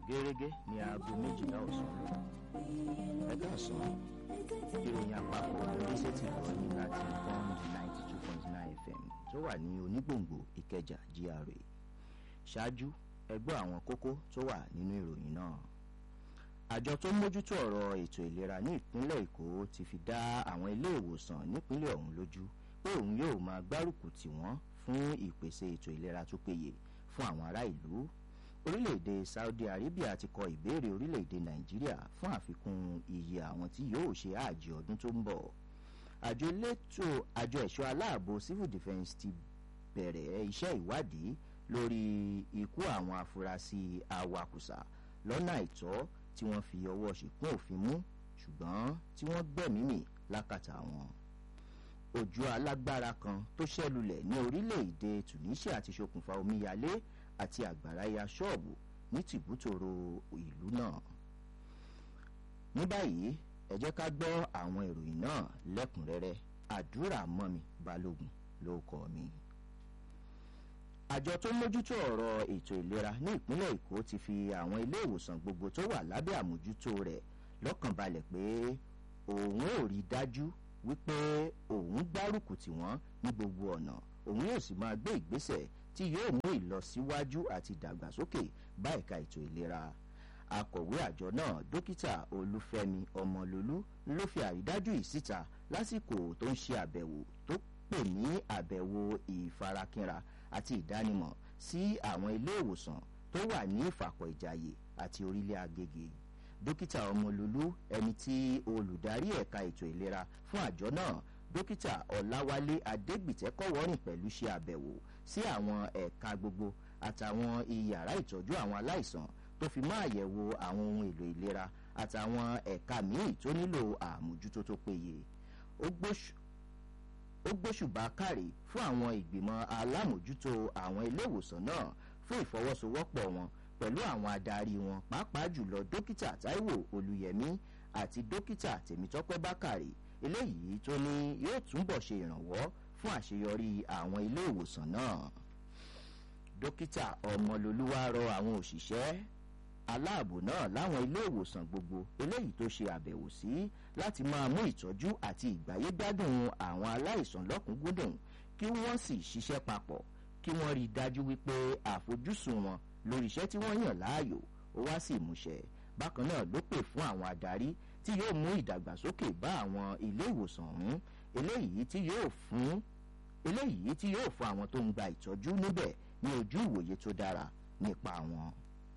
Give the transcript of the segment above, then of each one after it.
gẹ́gẹ́ ní aago méjìlá ọ̀sán ẹ káàsán ìròyìn àpapọ̀ oríṣẹ́ ti lọ ní láti bond ninety two point nine fm tó wà ní onígbòǹgbò ìkẹjà gra ṣáájú ẹgbẹ́ àwọn kókó tó wà nínú ìròyìn náà àjọ tó ń mójútó ọ̀rọ̀ ètò ìlera ní ìpínlẹ̀ èkó ti fi dá àwọn ilé ìwòsàn nípínlẹ̀ ọ̀hún lójú pé òun yóò máa gbárùkù tì wọ́n fún ìpèsè ètò ìlera tó péye fún àwọn ará ìlú orílẹ̀-èdè saudi arabia ti kọ ìbéèrè orílẹ̀-èdè nàìjíríà fún àfikún iye àwọn tí yóò ṣe àjì ọdún tó ń bọ̀ àjọ elétò àjọ ẹ̀ṣọ́ aláàbò civil defence ti bẹ̀rẹ̀ iṣẹ́ ìwádìí lórí ikú àwọn afurasí awakùsà lọ́nà àìtọ́ tí wọ́n fi ọwọ́ ṣìkún òfin mú ṣùgbọ́n tí wọ́n gbẹ̀mímì lákàtà wọn òjò alágbára kan tó ṣẹlulẹ̀ ní orílẹ̀-èdè tunisia ti ṣokùnfà omíyalé àti àgbàrá ya ṣọ́ọ̀bù ní tìbútòrò ìlú náà. ní báyìí ẹ jẹ́ ká gbọ́ àwọn ìròyìn náà lẹ́kùnrẹ́rẹ́ àdúrà mọ́mi balógun ló kọ́ mi. àjọ tó ń mójútó ọ̀rọ̀ ètò ìlera ní ìpínlẹ̀ èkó ti fi àwọn ilé ìwòsàn gbogbo tó wà lábẹ́ àmójútó rẹ̀ lọ́kàn balẹ̀ pé òun ò rí dájú wípé òun gbárùkù tì wọ́n ní gbogbo ọ̀nà òun yóò sì máa gbé ìgbésẹ̀ tí yóò mú ìlọsíwájú àti ìdàgbàsókè bá ẹ̀ka ètò ìlera akọ̀wé àjọ náà dókítà olúfẹ́mi ọmọlólú ló fi àrídájú yìí síta lásìkò tó ń ṣe àbẹ̀wò tó pè ní àbẹ̀wò ìfarakínra àti ìdánimọ̀ sí àwọn ilé ìwòsàn tó wà ní ìfàkọ̀ ìjàyè àti orílẹ̀ agége dókítà ọmọlólú ẹni tí olùdarí ẹ̀ka ètò ìlera fún àjọ náà dókítà ọ̀làwálé adégbìtẹ́kọ̀wọ́rìn pẹ̀lú ṣe àbẹ̀wò sí àwọn ẹ̀ka gbogbo àtàwọn iyàrá ìtọ́jú àwọn aláìsàn tó fi máa yẹ̀wò àwọn ohun èlò ìlera àtàwọn ẹ̀ka míì tó nílò àmójútó tó péye ó gbóṣùbà káre fún àwọn ìgbìmọ̀ alámòjútó àwọn ilé ìwòsàn náà fún ìfọwọ́sowọ́pọ̀ wọn pẹ̀lú àwọn adarí wọn pàápàá jùlọ dókítà taiwo olùyẹmí àti dókítà tèmítọ́pẹ́ bákàrè eléyìí tó ní yóò túbọ̀ ṣe ìrànwọ́ fún àṣeyọrí àwọn ilé ìwòsàn náà dókítà ọmọlolúwa rọ àwọn òṣìṣẹ́ aláàbò náà láwọn ilé ìwòsàn gbogbo eléyìí tó ṣe àbẹ̀wò sí láti máa mú ìtọ́jú àti ìgbáyégbádùn àwọn aláìsàn lọ́kùnkúndùn kí wọ́n sì ṣiṣẹ́ papọ̀ kí wọ́n rí i dájú wípé àfojúsùn wọn lórí iṣẹ́ tí wọ́n yàn láàyò ó wá sí ìmúṣẹ bákan náà ló pè fún àwọn adarí tí yóò mú ìdàgbàsókè bá àwọn ilé ìwòsàn ọ̀hún eléyìí tí yóò fún eléyìí tí yóò fún àwọn tó ń gba ìtọ́jú níbẹ̀ ní ojú ìwòye tó dára nípa wọn.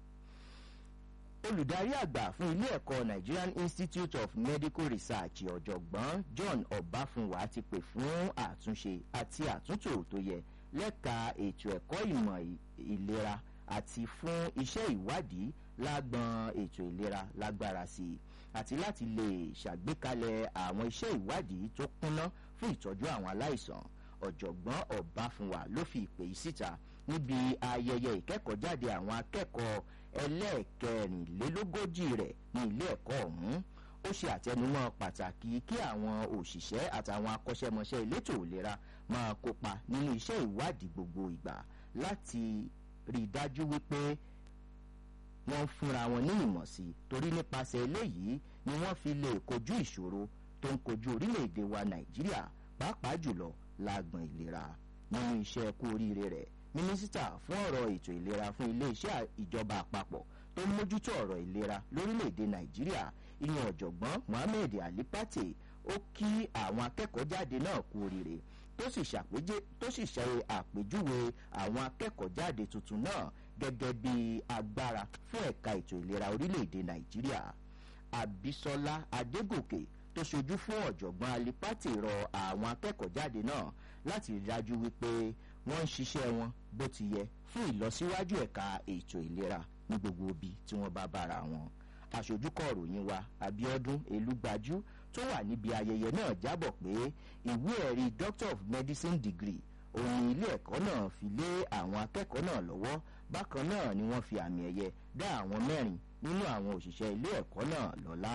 olùdarí àgbà fún ilé ẹ̀kọ́ nigerian institute of medical research ọ̀jọ̀gbọ́n john ọbáfúnwá ti pè fún àtúnṣe àti àtúntò tó yẹ lẹ́ka ètò ẹ̀kọ́ ìmọ̀ ìlera àti fún iṣẹ́ ìwádìí lágbọn ètò ìlera lágbára sí i àti láti lè ṣàgbékalẹ̀ àwọn iṣẹ́ ìwádìí tó kúnná fún ìtọ́jú àwọn aláìsàn ọ̀jọ̀gbọ́n ọ̀báfúnwà ló fi ìpè yìí síta níbi ayẹyẹ ìkẹ́kọ̀ọ́jáde àwọn akẹ́kọ̀ọ́ ẹlẹ́ẹ̀kẹrìnlélógójì rẹ̀ ní ilé ẹ̀kọ́ ọ̀hún ó ṣe àtẹnumọ́ pàtàkì kí àwọn òṣìṣẹ́ àtàwọn akọ́ṣẹ́mọṣẹ́ elétò ìlera máa kópa nínú iṣẹ́ ìwádìí gbogbo ìgbà láti rí i dájú wípé wọ́n fúnra wọn ní ìmọ̀ sí i torí nípasẹ̀ eléyìí ni wọ́n fi lè kojú ìṣòro tó ń kojú orílẹ̀-èdè wa nàìjíríà pàápàá jùlọ lágbọ̀n ìlera nínú iṣẹ́ kú oríire rẹ̀ mínísítà fún ọ̀rọ̀ ètò ìlera fún iléeṣẹ́ ìjọba àpapọ̀ tó ń mójútó ọ̀rọ̀ ìlera lórílẹ̀-èdè nàìjíríà ìyẹn ọ̀jọ̀gbọ́n mohammed ali pate ó kí àwọn akẹ́kọ̀ọ́ jáde náà kú oríire tó sì ṣe àpèjúwe àwọn akẹ́kọ̀ọ́ jáde tuntun náà gẹ́gẹ́ bí agbára fún ẹ̀ka ètò ìlera orílẹ̀-èdè nàìjíríà abisola adégòkè tó ṣojú fún ọ̀jọ̀gbọ́n alipati rọ àwọn akẹ́kọ̀ọ́ jáde náà láti rí dájú wípé wọ́n ń ṣiṣẹ́ wọn bó ti yẹ fún ìlọsíwájú ẹ̀ka ètò ìlera ní gbogbo ibi tí wọ́n bá bára wọn aṣojúkọ̀ ròyìn wa abiodun elugbajú tó wà níbi ayẹyẹ náà jábọ̀ pé ìwé ẹ̀rí doctor of medicine degree òun ilé ẹ̀kọ́ náà fi lé àwọn akẹ́kọ̀ọ́ náà lọ́wọ́ bákan náà ni wọ́n fi àmì ẹ̀yẹ dá àwọn mẹ́rin nínú àwọn òṣìṣẹ́ ilé ẹ̀kọ́ náà lọ́lá.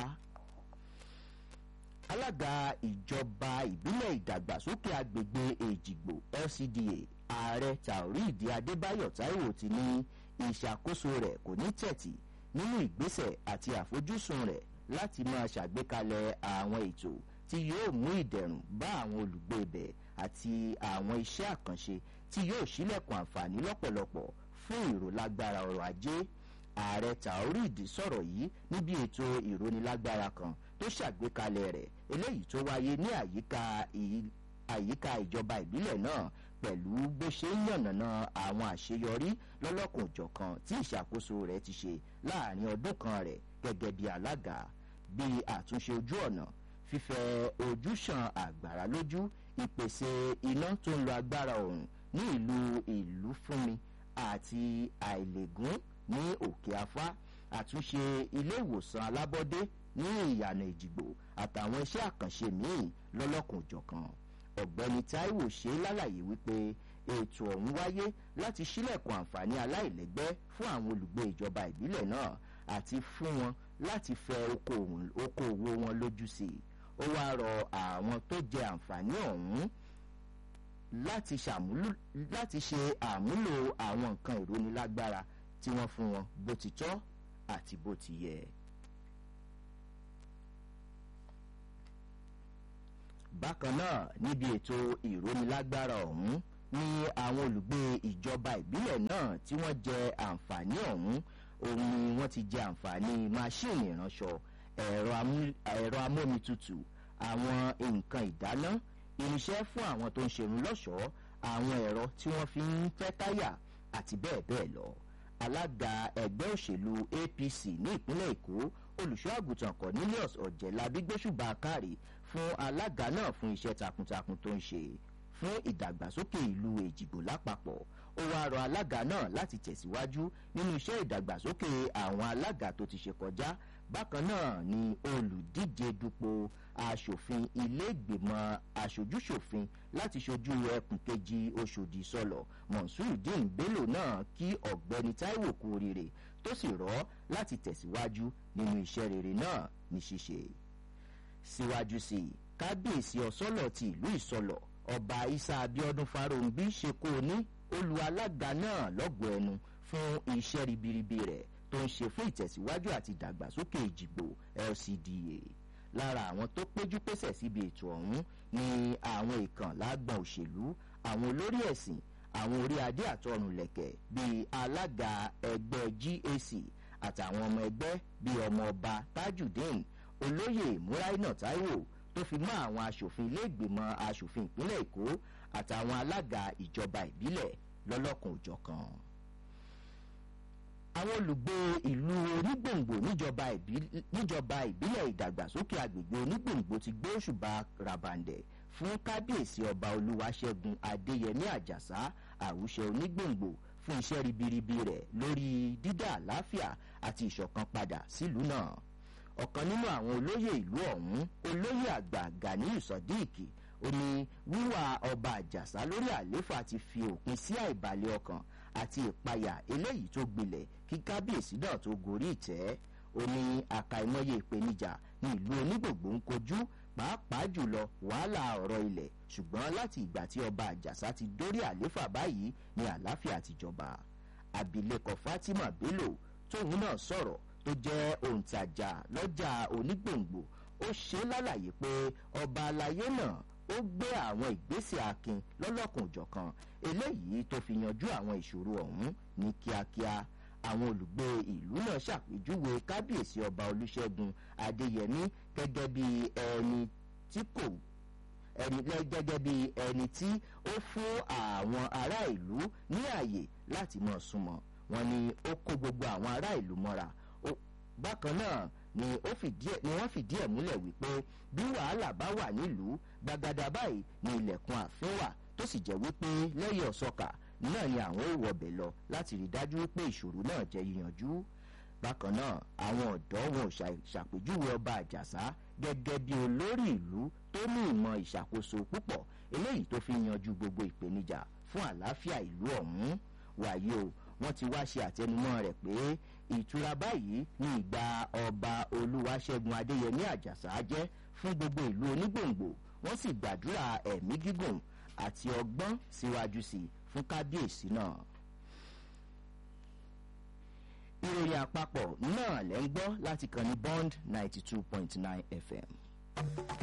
alága ìjọba ìbílẹ̀ ìdàgbàsókè agbègbè èjìgbò lcda ààrẹ taoreed adébáyọ̀ taiwo ti ní ìṣàkóso rẹ̀ kò ní tẹ̀tì nínú ìgbésẹ̀ àti àfojúsùn rẹ̀ láti máa ṣàgbékalẹ̀ àwọn ètò tí yóò mú ìdẹ̀rùn bá àwọn olùgbé ibẹ̀ àti àwọn iṣẹ́ àkànṣe tí yóò ṣílẹ̀kùn àǹfààní lọ́pọ̀lọpọ̀ fún ìrólágbára ọrọ̀ ajé ààrẹ taorid sọ̀rọ̀ yìí níbi ètò ìrónilágbára kan tó ṣàgbékalẹ̀ rẹ̀ eléyìí tó wáyé ní àyíká àyíká ìjọba ìbílẹ̀ náà pẹ̀lú bó ṣe ń yànnàná àwọn àṣeyọrí lọ́lọ́kùnjọ̀kan tí ìṣàkóso rẹ̀ ti ṣe láàrin ọdún kan rẹ̀ gẹ́gẹ́ bí alága bí àtúnṣe ojú ọ̀nà fífẹ́ ojúṣàn àgbàrá lójú ìpèsè iná tó ń lo agbára òrùn ní ìlú ìlú fúnmi àti àìlègún ní òkè afá àtúnṣe ilé ìwòsàn alábọ́dé ní ìyànà ìjìgbò àtàwọn iṣẹ́ àkànṣe míì lọ́lọ́kùnjọ̀kan ọ̀gbẹ́ni taiwo ṣe lálàyé wípé ètò ọ̀hún wáyé láti ṣílẹ̀kùn àǹfààní aláìlẹ́gbẹ́ fún àwọn olùgbé ìjọba ìbílẹ̀ náà àti fún wọn láti fẹ okòòwò wọn lójú sí i ó wáá rọ àwọn tó jẹ àǹfààní ọ̀hún láti ṣe àmúlò àwọn nǹkan ìrónilágbára tí wọ́n fún wọn bó ti tọ́ àti bó ti yẹ. bákan náà níbi ètò ìrónilágbára ọ̀hún ní àwọn olùgbé ìjọba ìbílẹ̀ náà tí wọ́n jẹ àǹfààní ọ̀hún òun ni wọ́n ti jẹ àǹfààní máṣíìnì ìránṣọ ẹ̀rọ amómitutù àwọn nǹkan ìdáná irinṣẹ́ fún àwọn tó ń ṣerun lọ́ṣọ̀ọ́ àwọn ẹ̀rọ tí wọ́n fi ń fẹ́ táyà àti bẹ́ẹ̀ bẹ́ẹ̀ lọ alága ẹgbẹ́ òṣèlú apc ní ìpínlẹ̀ èkó olùṣọ́ àgùntàn cornelius ọ̀jẹ̀lábí gbóṣùbà káre fún alága náà fún iṣẹ́ takuntakun tó ń ṣe fún ìdàgbàsókè ìlú èjìgbò lápapọ̀ ó wáá rọ alága náà láti tẹ̀síwájú nínú iṣẹ́ ìdàgbàsókè àwọn alága tó ti ṣe kọjá bákan náà ni olùdíje dupò aṣòfin iléègbèmọ̀ aṣojúṣòfin láti ṣojú ẹkùn kejì oṣòdì sọlọ mọ̀nsúrùdín bello náà kí ọ̀gbẹ́ni taiwo kú oríire tó sì rọ́ láti tẹ̀síwájú nínú iṣẹ́ rere náà ní ṣíṣe. síwájú sí i kábíyèsí ọ̀sọ́lọ̀ ti ìlú ìsọlọ̀ ọba isa abiodun farounbi ṣe kó o ní olú alága náà lọ́gbọ̀ọ́ ẹnu fún iṣẹ́ ribiribi rẹ̀ tó ń ṣe fún ìtẹ̀síwájú àti ìdàgbàsókè ìjìgbò lcda lára àwọn tó péjú pésẹ̀ síbi ètò ọ̀hún ni àwọn ìkànlá gbọ̀n òṣèlú àwọn olórí ẹ̀sìn àwọn orí adé àtọrùnlẹ̀kẹ̀ bíi alága ẹgbẹ́ gac àtàwọn ọmọ ẹgbẹ́ bíi ọmọ ọba tajudeen olóyè muraina taiwo tó fi mọ́ àwọn asòfin iléègbèmọ̀ asòfin ìpínlẹ̀ èkó àtàwọn alága ìjọba ìbílẹ̀ lọ́lọ́kan òjọ̀kan àwọn olùgbé ìlú onígbòǹgbò níjọba ìbílẹ̀ ìdàgbàsókè agbègbè onígbòǹgbò ti gbé òṣùbà rabandẹ̀ fún kábíyèsí ọba olúwaṣẹ́gun adéyẹmí àjàsá àwùṣẹ onígbòǹgbò fún iṣẹ́ ribiribi rẹ̀ lórí dídá àlàáfíà àti ìṣọ̀kan padà sílùú náà ọ̀kan nínú àwọn olóyè ìlú ọ̀hún olóyè àgbà ganiyu sodiq ó ní wíwà ọba àjàsá lórí àléfà ti fi òpin sí àìbalẹ̀ ọkàn àti ìpayà eléyìí tó gbilẹ̀ kí kábíyèsí náà tó gorí ìtẹ́ ó ní àkàìmọye ìpèníjà ní ìlú onígbògbò ń kojú pàápàá jùlọ wàhálà ọ̀rọ̀ ilẹ̀ ṣùgbọ́n láti ìgbà tí ọba àjàsá ti dórí àléfà báyìí ni àlàáfíà ti jọba abilékọ fatima bello tóun náà sọ̀rọ̀ tó jẹ́ òǹtajà lọ́jà onígbòǹgbò ó ṣe lálàyé pé ọba alayé náà ó gbé àwọn ìgbésẹ̀ akin lọ́lọ́kùnjọ̀kan eléyìí tó fi yanjú àwọn ìṣòro ọ̀hún ní kíákíá àwọn olùgbé ìlú náà ṣàpèjúwe kábíyèsí ọba olùṣègùn adéyẹmí gẹ́gẹ́ bí ẹni tí kò ẹni gẹ́gẹ́ bí ẹni tí ó fún àwọn ará ìlú ní àyè láti mọ̀ súnmọ́ wọn ni ó kó gbogbo àwọn ará ìlú mọ́ra bákan náà ni wọ́n fìdí ẹ̀ múlẹ̀ wípé bí wàhálà bá wà nílùú gbagada báyìí ni ilẹ̀kùn ààfin wà tó sì jẹ́ wípé lẹ́yìn ọ̀sọ́kà náà ni àwọn ò wọbẹ̀ lọ láti rí dájú wípé ìṣòro náà jẹ́ yíyanjú bákan náà àwọn ọ̀dọ́ wọn ò ṣàpèjúwe ọba àjàsá gẹ́gẹ́ bí olórí ìlú tó ní ìmọ̀ ìṣàkóso púpọ̀ eléyìí tó fi yanjú gbogbo ìpèníjà fún àlàáfíà ìlú ọ̀hún wàyí o wọ́n ti wá ṣe àtẹnumọ́ rẹ̀ pé ìtura báyìí ní ìgbà ọba olúwaṣẹ́gun adéyẹmí àjàsá jẹ́ fún gbogbo ìlú onígbòǹgbò wọ́n sì gbàdúrà ẹ̀mí gígùn àti ọgbọ́n síwájú sí i fún kábíyèsí náà. ìròyìn àpapọ̀ náà lẹ́ ń gbọ́ láti kàn ní bond ninety two point nine fm.